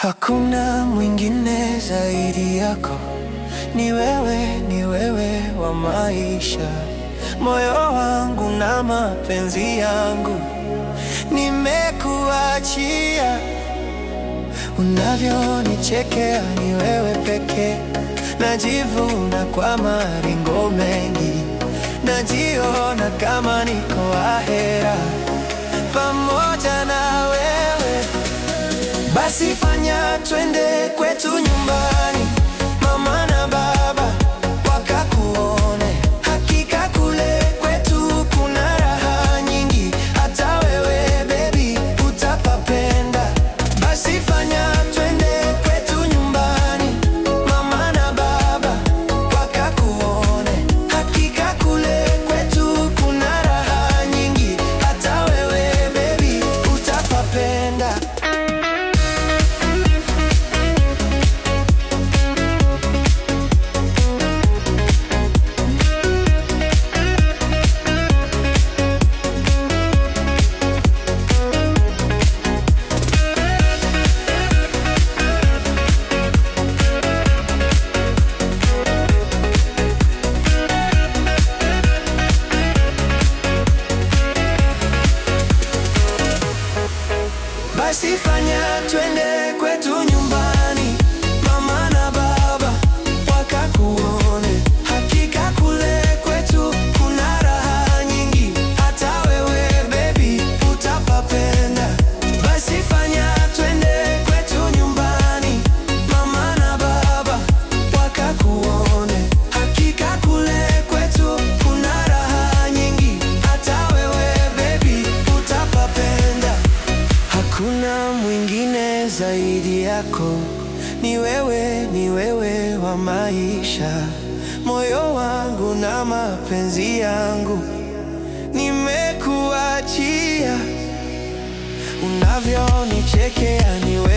Hakuna mwingine zaidi yako, ni wewe, ni wewe wa maisha. Moyo wangu na mapenzi yangu nimekuachia. Unavyonichekea ni wewe pekee, najivuna kwa maringo mengi, najiona kama niko ahera pamoja na wewe. Basi fanya twende kwetu nyumbani, mama na baba wakakuone. Hakika kule kwetu kuna raha nyingi, hata wewe baby utapapenda. Basi fanya twende kwetu nyumbani, mama na baba wakakuone. Hakika kule kwetu kuna raha nyingi, hata wewe baby utapapenda. Basi fanya twende kwetu nyumbani, mama na baba wakakuone. Hakika kule kwetu kuna raha nyingi, hata wewe baby utapapenda. Basi fanya twende kwetu nyumbani, mama na baba wakakuone. Hakika kule kwetu kuna raha nyingi, hata wewe baby utapapenda. Hakuna mwingine zaidi yako, ni wewe, ni wewe wa maisha. Moyo wangu na mapenzi yangu nimekuachia. Unavyonichekea ni wewe